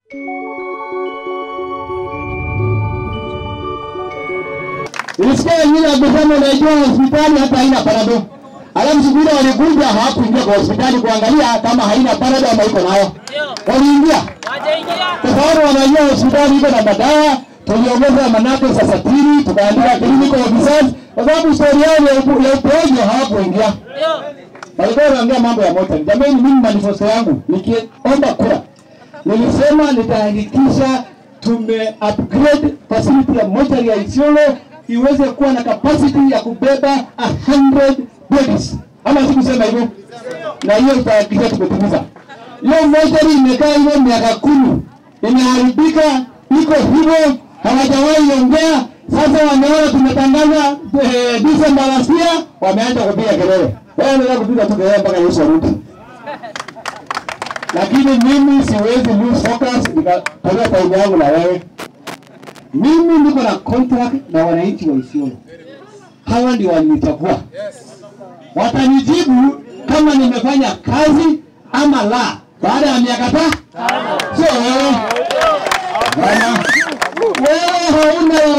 Nilisikia wengine wakisema unajua hospitali hata haina parado. Alafu siku ile walikuja hawakuingia kwa hospitali kuangalia kama haina parado ama iko nayo. Waliingia. Kwa sababu wanajua hospitali iko na madawa, tuliongeza manake sasa tiri, tukaandika clinical officers kwa sababu story yao ya upo- ya uponyo hawakuingia. Walikuwa wanaongea mambo ya moto. Jamani, mimi manifesto yangu nikiomba kura nilisema nitahakikisha tume upgrade facility ya mochari ya Isiolo iweze kuwa na capacity ya kubeba 100 bodies, ama sikusema hivyo? Na hiyo tutahakikisha tumetimiza. Hiyo mochari imekaa hivyo miaka kumi, imeharibika, iko hivyo, hawajawahi ongea. Sasa wameona tumetangaza eh, December last year, wameanza kupiga kelele. Wewe unataka kupiga tu kelele mpaka Yesu arudi lakini mimi siwezi lose focus nikatolea faida yangu na wewe. Mimi niko na contract na wananchi wa Isiolo, hawa ndio walinichagua, watanijibu kama nimefanya kazi ama la, baada ya miaka tano. Sio wewe bwana, wewe hauna